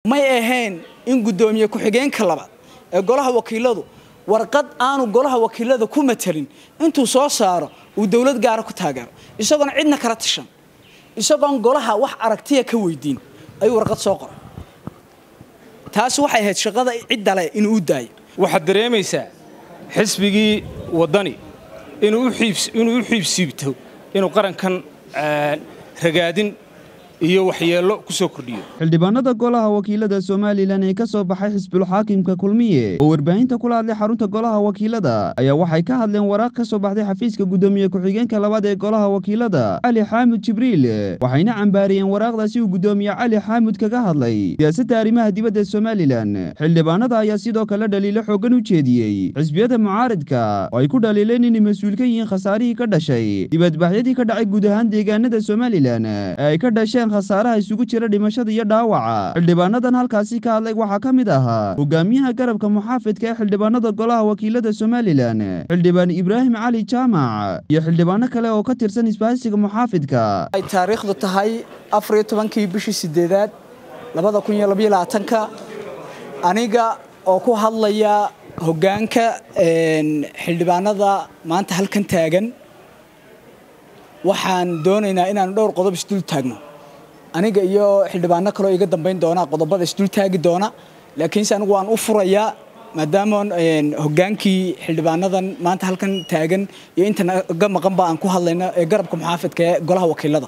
may ahayn in guddoomiye ku-xigeenka labaad ee golaha wakiiladu warqad aanu golaha wakiilada ku matelin intuu soo saaro uu dowlad gaara ku taageero isagoon cidna kala tashan isagoon golaha wax aragtiya ka weydiin ayuu warqad soo qoray taasi waxay ahayd shaqada ciddale inuu u daayo waxaad dareemaysaa xisbigii waddani inuu u xiibsiibto inuu qarankan ragaadin iyo waxyeello ku soo kordhiyo xildhibaanada golaha wakiilada somalilan ee ka soo baxay xisbulxaakimka kulmiye oo warbaahinta kula hadlay xarunta golaha wakiilada ayaa waxay ka hadleen waraaq ka soo baxday xafiiska guddoomiye ku-xigeenka labaad ee golaha wakiilada cali xaamud jibriil waxayna cambaariyeen waraaqdaasi uu guddoomiye cali xaamud kaga hadlay siyaasadda arrimaha dibadda somalilan xildhibaanada ayaa sidoo kale dhaliilo xooggan u jeediyey xisbiyada mucaaridka oo ay ku dhaliileen inay mas-uul ka yihiin khasaarihii ka dhashay dibadbaxyadii ka dhacay guud ahaan deegaanada somalilan ee ay ka dhasheen khasaaraha isugu jira dhimashada iyo dhaawaca xildhibaanadan halkaasi ka hadlay waxaa ka mid ahaa hogaamiyaha garabka muxaafidka ee xildhibaanada golaha wakiilada somalilan xildhibaan ibraahim cali jaamac iyo xildhibaano kale oo ka tirsan isbaahisiga muxaafidka ay taariikhdu tahay afariyo tobankii bishii sideedaad labada kun iyo labaiyo labaatanka aniga oo ku hadlaya hoggaanka xildhibaanada maanta halkan taagan waxaan doonaynaa inaanu dhowr qodob isdul taagno aniga iyo xildhibaano kaleo iga dambayn doona qodobada isdul taagi doona laakiinse anigu waan u furayaa maadaama hogaankii xildhibaanadan maanta halkan taagan iyo inta naga maqanba aan ku hadlayno ee garabka muxaafidka ee golaha wakiilada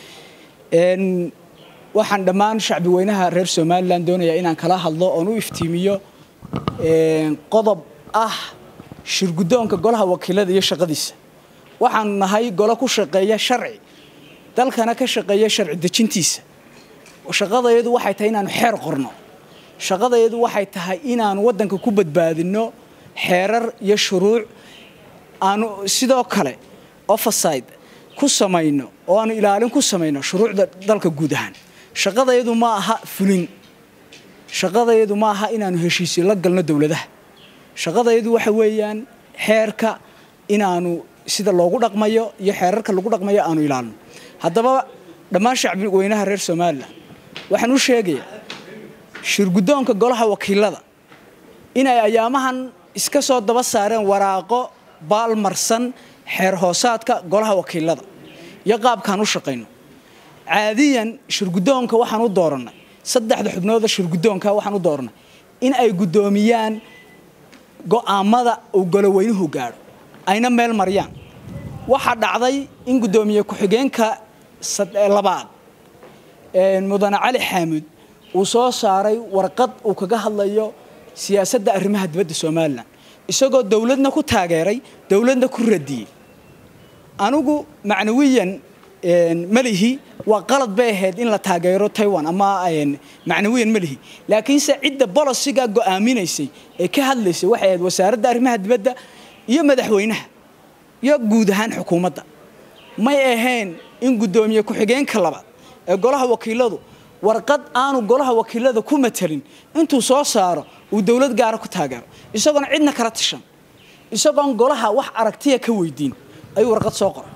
waxaan dhammaan shacbi weynaha reer somalilan doonayaa inaan kala hadlo oon u iftiimiyo qodob ah shirguddoonka golaha wakiilada iyo shaqadiisa waxaanu nahay golo ku shaqeeya sharci dalkana ka shaqeeya sharci dejintiisa shaqadayadu waxay tahay inaanu xeer qorno shaqadayadu waxay tahay inaanu waddanka ku badbaadinno xeerar iyo shuruuc aanu sidoo kale overside ku samayno oo aanu ilaalin ku samayno shuruucda dalka guud ahaan shaqadayadu ma aha fulin shaqadayadu ma aha inaanu heshiisyo la galno dowladaha shaqadayadu waxa weeyaan xeerka inaanu sida loogu dhaqmayo iyo xeerarka lagu dhaqmayo aanu ilaalino haddaba dhammaan shacbi weynaha reer somalilan waxaan u sheegayaa shirguddoonka golaha wakiilada inay ayaamahan iska soo daba saareen waraaqo baalmarsan xeer hoosaadka golaha wakiilada iyo qaabkaan u shaqayno caadiyan shirguddoonka waxaan u doorannay saddexda xubnooda shirguddoonka waxaan u doorannay in ay guddoomiyaan go'aamada uu goloweynuhu gaadho ayna meel mariyaan waxaa dhacday in guddoomiye ku-xigeenka labaad mudane cali xaamud uu soo saaray warqad uu kaga hadlayo siyaasadda arrimaha dibadda somalilan isagoo dowladna ku taageeray dowladna ku radiyey anigu macnawiyan malihi waa qalad bay ahayd in la taageero taiwan ama macnawiyan malihi laakiinse cidda bolosiga go'aaminaysay ee ka hadlaysay waxay ahayd wasaaradda arrimaha dibadda iyo madaxweynaha iyo guud ahaan xukuumadda may ahayn in guddoomiye ku-xigeenka labaad ee golaha wakiiladu warqad aanu golaha wakiilada ku matelin intuu soo saaro uu dowlad gaara ku taageero isagoon cidna kala tashan isagoon golaha wax aragtiya ka weydiin ayuu warqad soo qoray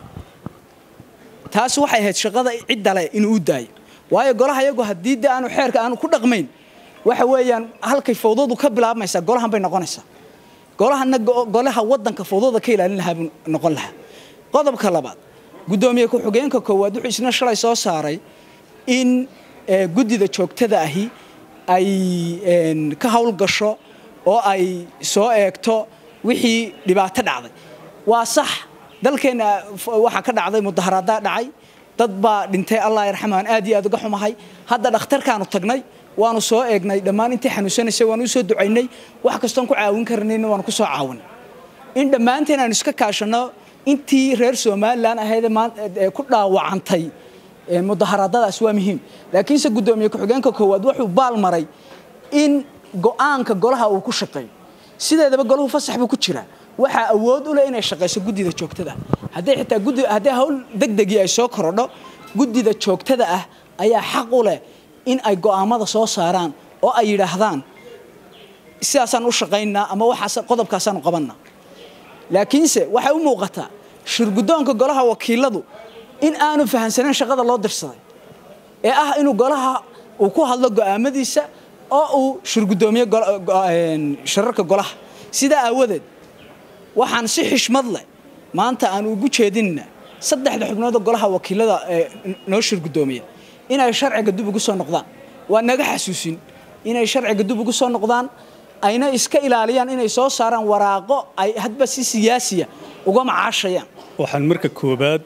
taasi waxay ahayd shaqada ciddale inuu u daayo waayo golaha iyagu haddii de aanu xeerka aanu ku dhaqmayn waxa weeyaan halkay fawdadu ka bilaabmaysaa golahan bay noqonaysaa golahana golaha waddanka fawdada ka ilaalin lahaa buu noqon lahaa qodobka labaad guddoomiye ku-xigeenka koowaad wuxuu isna shalay soo saaray in guddida joogtada ahi ay ka howlgasho oo ay soo eegto wixii dhibaato dhacday waa sax dalkeenna waxaa ka dhacday mudaharaadaa dhacay dad baa dhintay allah yarxamaan aad iyo aad uga xumahay hadda dhakhtarkaanu tagnay waanu soo eegnay dhammaan intii xanuunsanaysay waanu usoo ducaynay wax kastoon ku caawin karnayna waanu ku soo caawinay in dhammaanteen aanu iska kaashanno intii reer somalilan ahaydee ku dhaawacantay mudaharaadadaas waa muhiim laakiinse guddoomiye ku-xigeenka koowaad wuxuu baal maray in go'aanka golaha uu ku shaqeeyo sideedaba golahu fasax buu ku jiraa waxaa awood u leh inay shaqayso guddida joogtada hadday xitaa guddi haddii hawl degdegii ay soo korodho guddida joogtada ah ayaa xaq u leh in ay go'aamada soo saaraan oo ay yidhaahdaan sidaasaan u shaqaynaa ama waxaas qodobkaasaanu qabannaa laakiinse waxay u muuqataa shirguddoonka golaha wakiiladu in aanu fahamsanayn shaqada loo dirsaday ee ah inuu golaha uu ku hadlo go'aamadiisa oo uu shirgudoomiye shirarka golaha sidaa aawadeed waxaan si xishmad leh maanta aan ugu jeedinna saddexda xubnood oo golaha wakiilada noo shirgudoomiya inay sharciga dib ugu soo noqdaan waa naga xasuusin inay sharciga dib ugu soo noqdaan ayna iska ilaaliyaan inay soo saaraan waraaqo ay hadba si siyaasiya uga macaashayaan waxaan marka koobaad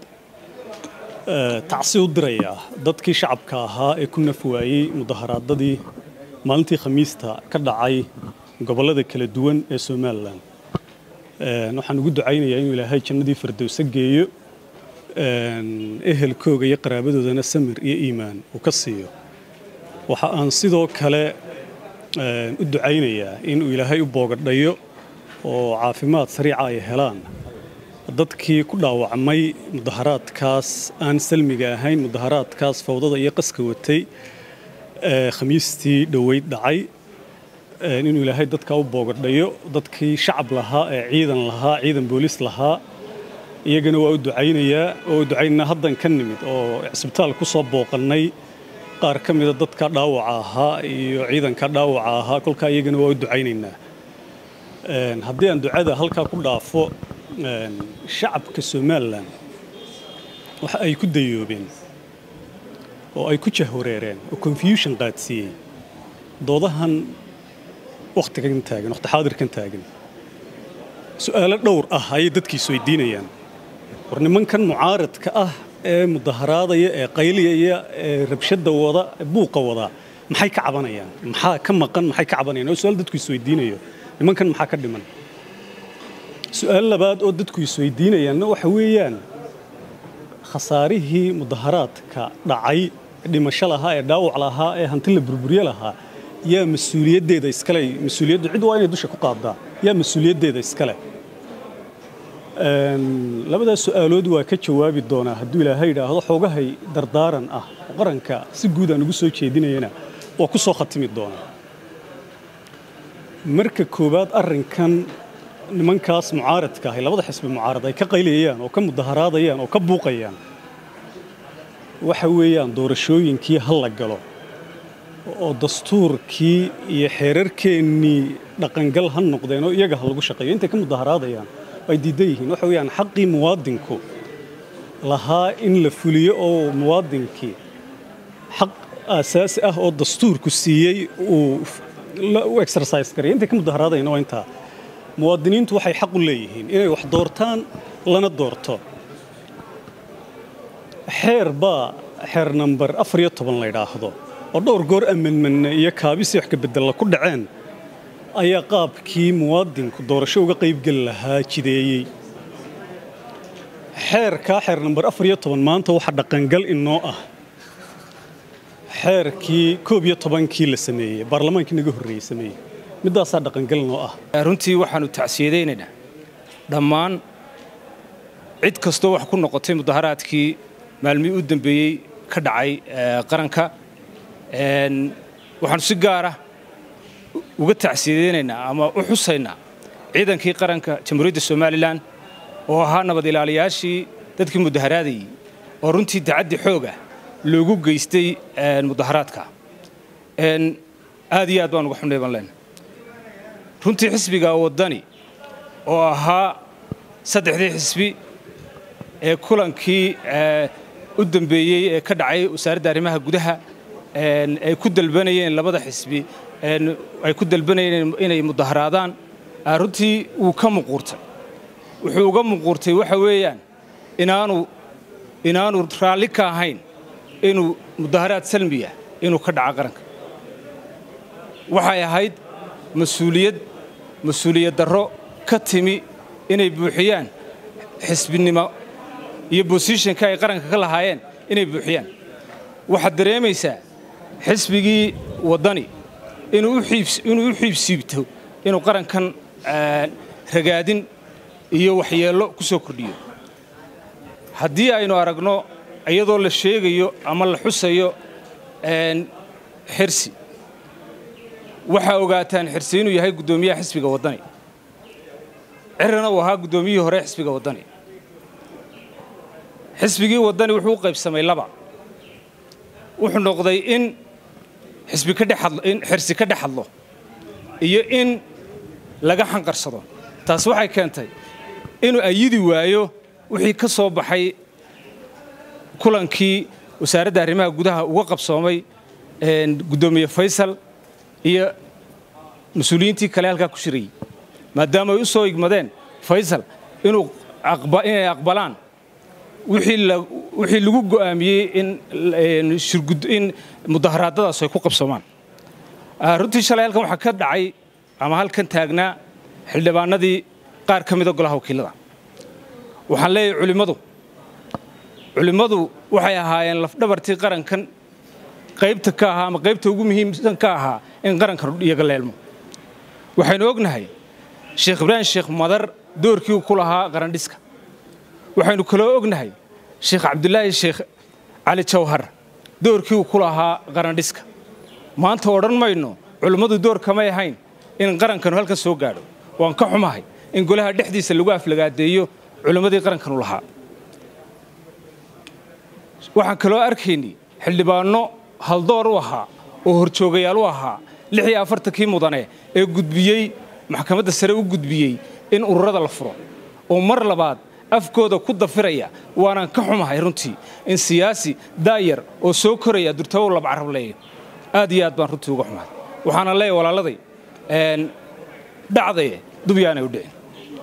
tacsi u dirayaa dadkii shacabka ahaa ee ku naf waayey mudaharaadadii maalintii khamiista ka dhacay gobollada kala duwan ee somalilan waxaan ugu ducaynayaa inuu ilaahay jannadii firdowsa geeyo ehelkooga iyo qaraabadoodana samir iyo iimaan uu ka siiyo waxa aan sidoo kale u ducaynayaa inuu ilaahay u boogadhayo oo caafimaad sariica ay helaan dadkii ku dhaawacmay mudaharaadkaas aan salmiga ahayn mudaharaadkaas fawdada iyo qaska watay khamiistii dhoweyd dhacay inuu ilaahay dadkaa u boogadhayo dadkii shacab lahaa ee ciidan lahaa ciidan booliis lahaa iyagana waa u ducaynayaa oo u ducaynaynaa haddan ka nimid oo cisbitaal ku soo booqannay qaar ka mida dadka dhaawaca ahaa iyo ciidanka dhaawaca ahaa kolkaa iyagana waa u ducaynaynaa haddii aan ducada halkaa ku dhaafo shacabka somalilan waxa ay ku dayoobeen oo ay ku jahwareereen oo confusion qaadsiiyey doodahan wakhtigan taagan wakhti xaadirkan taagan su'aalo dhowr ah ayay dadkiisu weydiinayaan war nimankan mucaaradka ah ee mudaharaadaya ee qayliyaya ee rabshadda wada ee buuqa wada maxay ka cabanayaan maxaa ka maqan maxay ka cabanayaan oo su'aal dadku isweydiinayo nimankan maxaa ka dhiman su'aal labaad oo dadku isweydiinayaanna waxa weeyaan khasaarihii mudaharaadka dhacay dhimasho lahaa ee dhaawac lahaa ee hanti la burburye lahaa yaa mas-uuliyaddeeda iskale mas-uuliyaddu cid waa inay dusha ku qaadaa yaa mas-uuliyaddeeda iskale labadaas su'aalood waa ka jawaabi doonaa hadduu ilaahay yidhaahdo xoogahay dardaaran ah oo qaranka si guud aan ugu soo jeedinayana waa ku soo khatimi doonaa marka koowaad arrinkan nimankaas mucaaradka ahay labada xisbi mucaarad ay ka qaylayayaan oo ka mudaharaadayaan oo ka buuqayaan waxa weeyaan doorashooyinkii ha la galo oo dastuurkii iyo xeerarkeennii dhaqangal ha noqdeen oo iyaga ha lagu shaqeeyo intay ka mudaharaadayaan ay diidan yihiin waxa weeyaan xaqii muwaadinku lahaa in la fuliyo oo muwaadinkii xaq aasaasi ah oo dastuurku siiyey uu u exercise garay intay ka mudaharaadayna waa intaa muwaadiniintu waxay xaq u leeyihiin inay wax doortaan lana doorto xeer baa xeer namber afar iyo toban la yidhaahdo oo dhowr goor ammanmanne iyo kaabisii wax ka bedella ku dhaceen ayaa qaabkii muwaadinku doorasho uga qaybgeli lahaa jideeyey xeerkaa xeer namber afar iyo toban maanta waxa dhaqangal inoo ah xeerkii koob iyo tobankii la sameeyey baarlamaankii naga horreeyey sameeyey middaasaa dhaqangal inoo ah runtii waxaannu tacsiyadaynaynaa dhammaan cid kastoo wax ku noqotay mudaharaadkii maalmihii u dambeeyey ka dhacay qaranka waxaannu si gaara uga tacsiyadaynaynaa ama u xusaynaa ciidankii qaranka jamhuuriyadda somalilan oo ahaa nabad ilaaliyaashii dadkii mudaharaadayey oo runtii dacaddi xoog ah loogu geystay mudaharaadka aad iyo aad baan uga xunay baan leenahay runtii xisbiga waddani oo ahaa saddexdii xisbi ee kulankii u dambeeyey ee ka dhacay wasaaradda arrimaha gudaha ay ku dalbanayeen labada xisbi ay ku dalbanayeen inay mudaharaadaan runtii wuu ka muquurtay wuxuu uga muquurtay waxa weeyaan inaanu inaanu raalli ka ahayn inuu mudaharaad salmiya inuu ka dhaco qaranka waxay ahayd mas-uuliyad mas-uuliyad darro ka timi inay buuxiyaan xisbinimo iyo bosishanka ay qaranka ka lahaayeen inay buuxiyaan waxaad dareemaysaa xisbigii waddani inuu u xiibsiibto inuu qarankan ragaadin iyo waxyeello ku soo kordhiyo haddii aynu aragno iyadoo la sheegayo ama la xusayo xirsi waxaa ogaataan xirsi inuu yahay guddoomiyaha xisbiga waddani cirana uu ahaa guddoomiyihii hore xisbiga waddani xisbigii waddani wuxuu u qaybsamay laba wuxuu noqday in xisbi ka dhex hadlo in xirsi ka dhex hadlo iyo in laga xanqarsado taas waxay keentay inuu ayidi waayo wixii ka soo baxay kulankii wasaaradda arrimaha gudaha uga qabsoomay guddoomiye faysal iyo mas-uuliyiintii kale halkaa ku shirayey maadaama ay u soo igmadeen faysal inuu inay aqbalaan wixii lagu go'aamiyey in mudaharaadadaas ay ku qabsoomaan runtii shalay halkan waxaa ka dhacay ama halkan taagnaa xildhibaanadii qaar ka mida golaha wakiilada waxaan leeyahay culimmadu culimmadu waxay ahaayeen lafdhabartii qarankan qaybta ka ahaa ama qaybta ugu muhiimsan ka ahaa in qarankan iyaga leelmo waxaynu ognahay sheekh ibraahim sheekh madar doorkii uu ku lahaa qarandhiska waxaynu kaloo ognahay sheekh cabdulaahi sheekh cali jawhar doorkii uu ku lahaa qarandhiska maanta odhan mayno culimmadu door kamay ahayn in qarankanu halkan soo gaadho waan ka xumahay in golaha dhexdiisa lagu aflagaadeeyo culimmadii qarankanu lahaa waxaan kaloo arkaynay xildhibaanno haldoor u ahaa oo horjoogayaal u ahaa lix iyo afartankii mudane ee gudbiyey maxkamadda sare u gudbiyey in ururada la furo oo mar labaad afkooda ku dafiraya waanaan ka xumahay runtii in siyaasi daayar oo soo koraya durtabow laba carab leeya aad iyo aad baan runtii uga xumahay waxaana leeyahay walaaladay dhacdaye dubyaanay u dhicin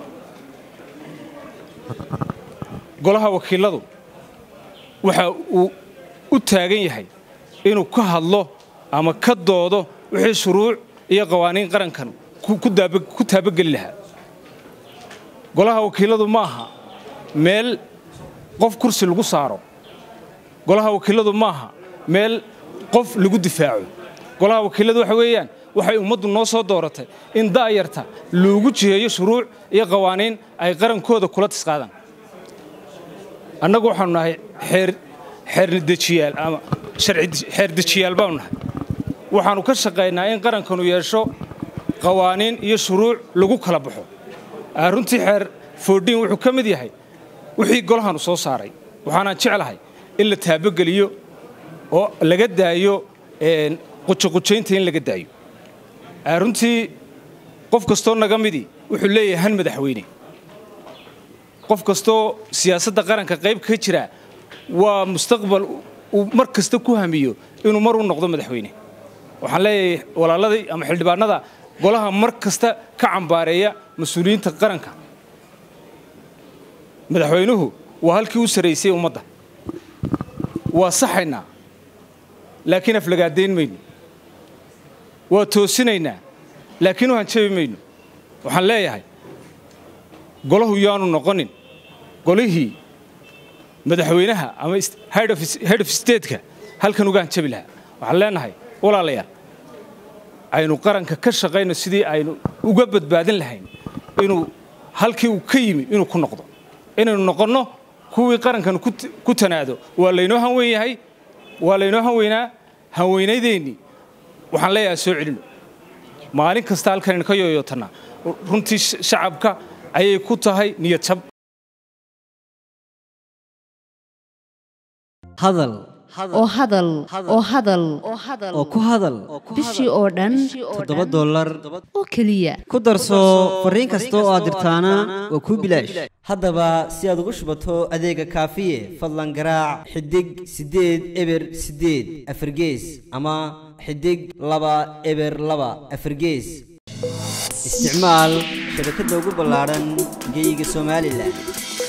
golaha wakiiladu waxa uu u taagan yahay inuu ka hadlo ama ka doodo wixii shuruuc iyo qawaaniin qarankan ku taabageli lahaa golaha wakiiladu ma aha meel qof kursi lagu saaro golaha wakiiladu ma aha meel qof lagu difaaco golaha wakiiladu waxa weeyaan waxay ummaddu noo soo dooratay in da'yarta loogu jiheeyo shuruuc iyo qawaaniin ay qarankooda kula tisqaadaan annagu waxaanu nahay xeerdejiyaal ama xeerdejiyaal baanu nahay waxaannu ka shaqaynaa in qarankanu yeesho qawaaniin iyo shuruuc lagu kala baxo runtii xeer foodhiin wuxuu ka mid yahay wixii golahanu soo saaray waxaanaan jeclahay in la taabogeliyo oo laga daayo qujoqujaynta in laga daayo runtii qof kastoo naga midii wuxuu leeyahay han madaxweyne qof kastoo siyaasadda qaranka qayb ka jira waa mustaqbal uu mar kasta ku hamiyo inuu mar u noqdo madaxweyne waxaan leeyahay walaaladii ama xildhibaanada golaha mar kasta ka cambaareeya mas-uuliyiinta qaranka madaxweynuhu waa halkii u sarraysay ummadda waa saxaynaa laakiin aflagaadayn mayno waa toosinaynaa laakiin u hanjabi mayno waxaan leeyahay golahu yaanu noqonin golihii madaxweynaha ama head of stateka halkan uga hanjabi lahaa waxaan leenahay walaalayaal aynu qaranka ka shaqayno sidii aynu uga badbaadin lahayn inuu halkii uu ka yimi inuu ku noqdo inaynu noqonno kuwii qarankan ku tanaado waa laynoo hanweyn yahay waa laynoo hanweynaa hanweynadeennii waxaan leeyahay soo celino maalin kasta halkanaynu ka yooyootannaa runtii shacabka ayay ku tahay niyad jab hadal oo hadal oo hadal oo ku hadal bishii oo dhan toddoba dollar oo keliya ku darso fariin kasta oo aad dirtaana waa kuu bilaash haddaba si aad ugu shubato adeega kaafiye fadlan garaac xidig siddeed eber siddeed afargees ama xidig laba eber laba afargees isticmaal shabakadda ugu ballaadhan geyga somalilan